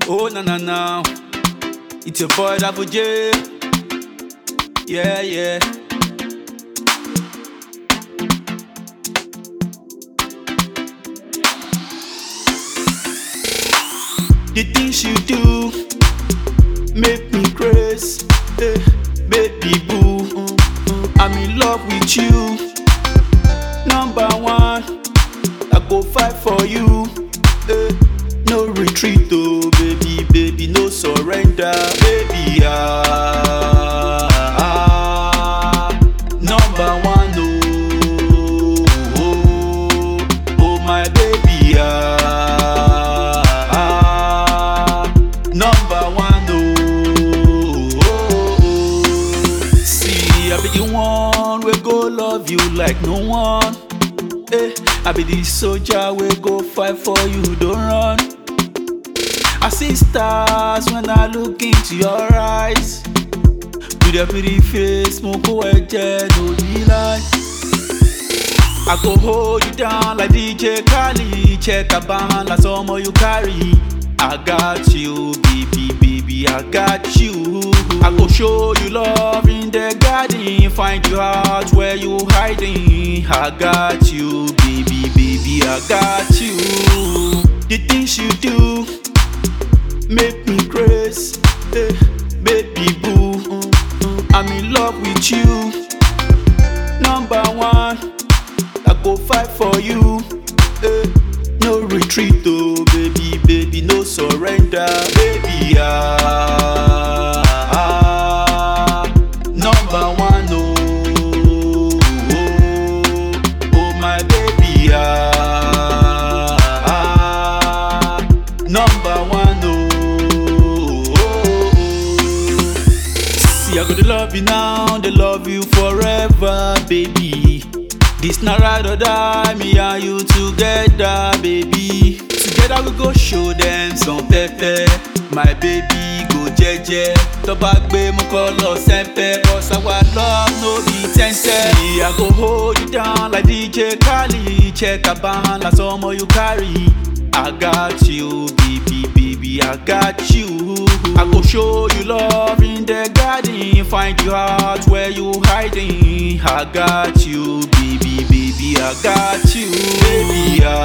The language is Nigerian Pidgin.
Oh na na na, it's your boy Double J. Yeah yeah. The things you do make me crazy, eh, baby boo. mm, mm, I'm in love with you. Number one, I go fight for you. eh, no retreat, oh baby, baby, no surrender, baby. Ah, ah, number one, oh, oh, oh my baby. Ah, ah, number one, oh, oh, oh. See, I be the one we go love you like no one. Eh, I be the soldier we go fight for you, don't run. I see stars when I look into your eyes. With your pretty face, mo go eje no be lie. I go hold you down like DJ Khaled. Check a band like someone you carry. I got you, baby, baby, I got you. I go show you love in the garden. Find you out where you hiding. I got you, baby, baby, I got you. The things you do make me crazy, eh, baby boo. mm, mm, I'm in love with you. Number one. I go fight for you. Eh, no retreat, oh baby, baby, no surrender, baby. Ah, ah, number one, oh, oh, oh my baby. Ah, ah, number one, oh, oh, oh. See, I gotta love you now, they love you forever, baby. This not ride or die, me and you together, baby. Together we go show them some pepper. My baby go jeje. Tó bá gbé mú kọ́ lọ sẹ́ńpẹ́. Cause our love no be tẹ́ńtẹ́. See, I go hold you down like DJ Khaled. Check a band like someone you carry. I got you, baby, baby, I got you. I go show you love in the garden. Find you out where you hiding. I got you, baby, baby, I got you. Baby, ah,